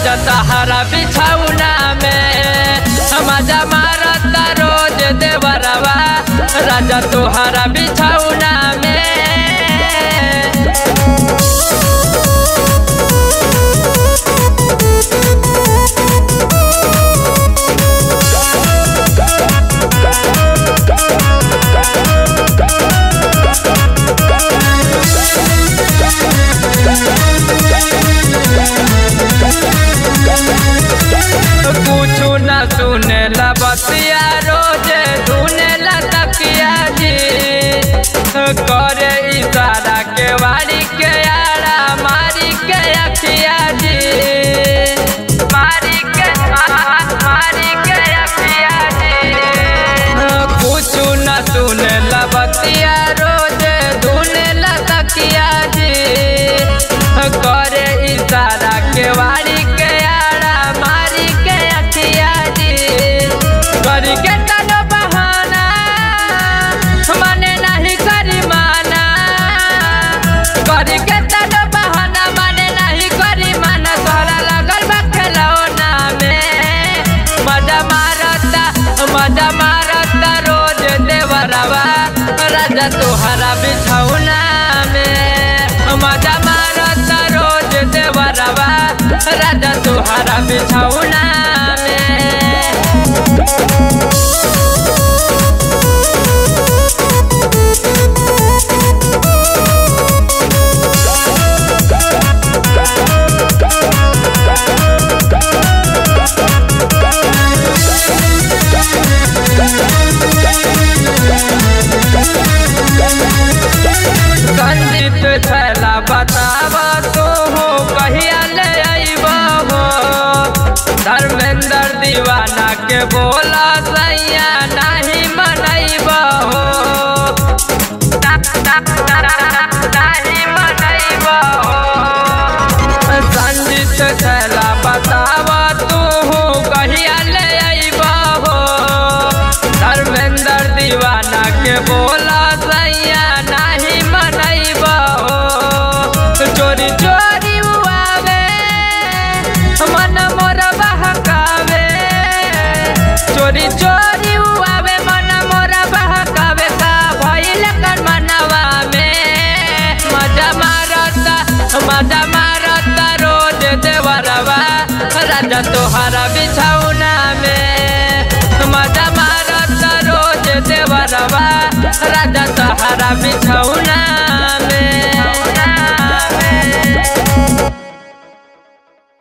राजा तहारा बिछौना में मजा मारता रोज देवरवा राजा तोहरा बिछौना में कुछ न सुने ला बतिया रोज धुने ला तकिया जी करे इशारा के वारी के आड़ा मारी के अखिया जी मारी के मारी के अखिया जी कुछ न सुने ला बतिया रोज धुने ला तकिया जी करे इशारा के वारी के आड़ा मारी के अखिया जी करी के तनो बहाना मने नहीं करी माना करी के तनो बहाना मने नहीं करी माना तोरा लगल बा खिलौना में मजा मारता मजा मारता रोज देवरवा राजा तोहरा बिछौना में मजा मारता रोज देवरवा राजा तोहरा बिछौना में संजीत छैला बताब तो हो कहिया ले अइब हो धर्मेंद्र दीवाना के बोला सैया नहीं मनैब हो नहीं मनैब हो संजीत छैला बताब तू हो कहिया ले अइब हो धर्मेंद्र दीवाना के बोला सैया नहीं मनैब हो चोरी चोरी उआवे मन मोर बहकावे चोरी चोरी उआवे मन मोर बहकावे का भइल कर मनवा में मजा मारता मजा मारता रोज देवरवा राजा तोहरा बिछौना में मजा मारता रोज देवरवा राजा तोहरा बिछौना